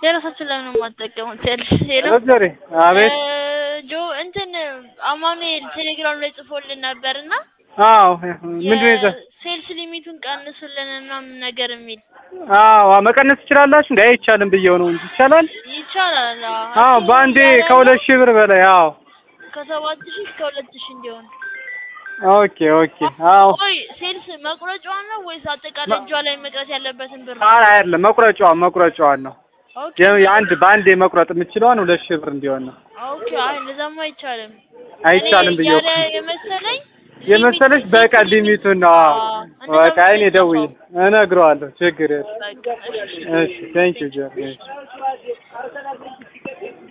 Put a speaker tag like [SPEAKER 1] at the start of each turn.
[SPEAKER 1] የራሳችን ለምን የማትጠቀሙት? ያልሽ ሄሎ
[SPEAKER 2] ዶክተሬ አቤት
[SPEAKER 1] እ ጆ እንትን አማኑኤል ቴሌግራም ላይ ጽፎልን ነበርና
[SPEAKER 2] አዎ ምንድን ነው የዛ
[SPEAKER 1] ሴልስ ሊሚቱን ቀንሱልን ምናምን ነገር የሚል
[SPEAKER 2] አዎ መቀነስ ትችላላችሁ እንዴ አይቻልም ብየው ነው እንጂ ይቻላል
[SPEAKER 1] ይቻላል።
[SPEAKER 2] አዎ በአንዴ ከሁለት ሺህ ብር በላይ አዎ
[SPEAKER 1] ከሰባት ሺህ እስከ ሁለት ሺህ እንዲሆን
[SPEAKER 2] ኦኬ ኦኬ አዎ
[SPEAKER 1] ቆይ ሴልስ መቁረጫዋን ነው ወይስ አጠቃላይ እጇ ላይ መቅረት ያለበትን ብር ነው?
[SPEAKER 2] አይ አይደለም መቁረጫዋን መቁረጫዋን ነው
[SPEAKER 1] ኦኬ
[SPEAKER 2] የ- የአንድ በአንዴ መቁረጥ የምችለዋን ሁለት ሺህ ብር እንዲሆን ነው
[SPEAKER 1] ኦኬ። አይ እንደዛማ አይቻልም።
[SPEAKER 2] አይቻልም
[SPEAKER 1] እኔ
[SPEAKER 2] ብየው
[SPEAKER 1] ያለ የመሰለኝ
[SPEAKER 2] የመሰለሽ በቃ ሊሚቱን ነው አዎ
[SPEAKER 1] አዎ፣
[SPEAKER 2] በቃ እኔ ደውዬ እነግረዋለሁ ችግር የለም
[SPEAKER 1] በቃ እሺ።
[SPEAKER 2] እሺ ቴንኪው ጆ እሺ